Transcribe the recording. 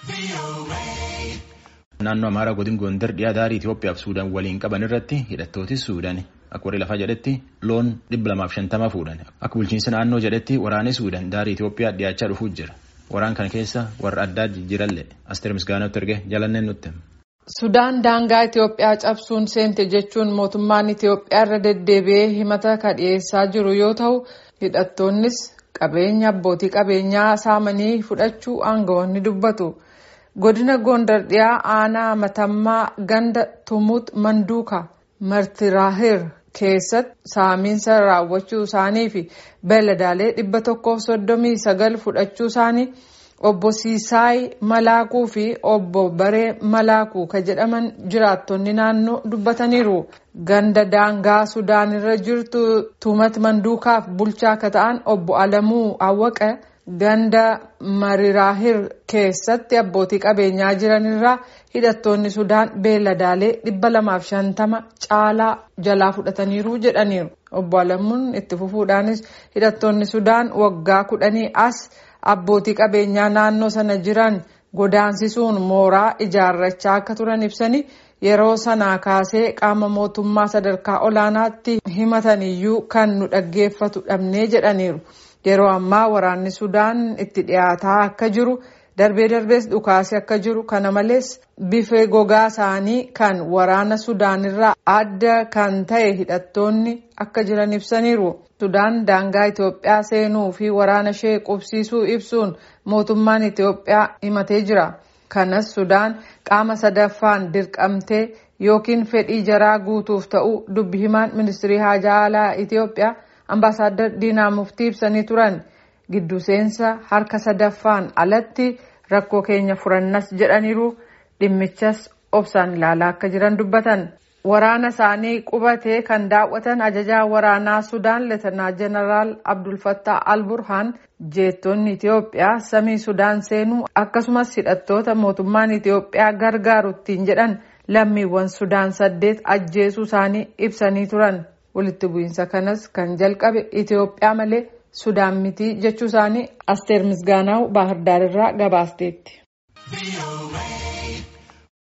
Naannoo Amaaraa godin Gondar dhiyaa daarii Itoophiyaa fi Suudaan waliin qaban irratti hidhattooti Suudaan akka warri lafaa jedhetti loon dhibba lamaaf shantama fuudhan. Akka bulchiinsa naannoo jedhetti waraanni Suudaan daarii Itoophiyaa dhiyaachaa dhufuu jira. Waraan kana keessa warra addaa jijjiiralle Asteer Misgaanootti erge jalanneen nutti. Sudaan daangaa Itoophiyaa cabsuun seente jechuun mootummaan Itoophiyaa irra deddeebi'ee himata kan dhiyeessaa jiru yoo ta'u hidhattoonnis qabeenya abbootii qabeenyaa saamanii fudhachuu aangawoonni dubbatu. Godina Gondar dhiyaa aanaa matammaa ganda Tumut Manduuka Martiraahir keessatti saamiinsa raawwachuu isaanii fi beeladaalee dhibba tokkoof soddomii sagal fudhachuu isaanii obbo Siisaay Malaakuu fi obbo Baree Malaakuu ka jedhaman jiraattonni naannoo dubbataniiru. Ganda daangaa Sudaan irra jirtu Tumat Manduukaaf bulchaa akka ta'an obbo Alamuu Awwaqa ganda Mariraahir keessatti abbootii qabeenyaa jiran irraa hidhattoonni Sudaan beeladaalee dhibba lamaaf shantama caalaa jalaa fudhataniiru jedhaniiru. Obbo Alamuun itti fufuudhaanis hidhattoonni Sudaan waggaa kudhanii as abbootii qabeenyaa naannoo sana jiran godaansisuun mooraa ijaarrachaa akka turan ibsanii yeroo sanaa kaasee qaama mootummaa sadarkaa olaanaatti himataniyyuu kan nu dhaggeeffatu dhabnee jedhaniiru. Yeroo ammaa waraanni Sudaan itti dhiyaataa akka jiru darbee darbees dhukaasee akka jiru kana malees bifa gogaa isaanii kan waraana Sudaan irraa adda kan ta'e hidhattoonni akka jiran ibsaniiru. Sudaan daangaa Itoophiyaa seenuu fi waraana ishee qubsiisuu ibsuun mootummaan Itoophiyaa himatee jira. Kanas Sudaan qaama sadaffaan dirqamtee yookiin fedhii jaraa guutuuf ta'u dubbi himaan ministirii haajaa alaa Itoophiyaa. Ambaasaadar Diinaa Muftii ibsanii turan giddu seensa harka sadaffaan alatti rakkoo keenya furannas jedhaniiru dhimmichas obsaan ilaalaa akka jiran dubbatan. Waraana isaanii qubatee kan daawwatan ajajaa waraanaa Sudaan Leetanaa Jeneraal Abdulfattaa Alburhaan jeettonni Itoophiyaa samii Sudaan seenuu akkasumas hidhattoota mootummaan Itoophiyaa gargaaru ittiin jedhan lammiiwwan Sudaan saddeet ajjeesuu isaanii ibsanii turan. walitti bu'iinsa kanas kan jalqabe Itoophiyaa malee Sudaan miti jechuu isaanii Asteer Misgaanaaw Baahirdaar irraa gabaasteetti.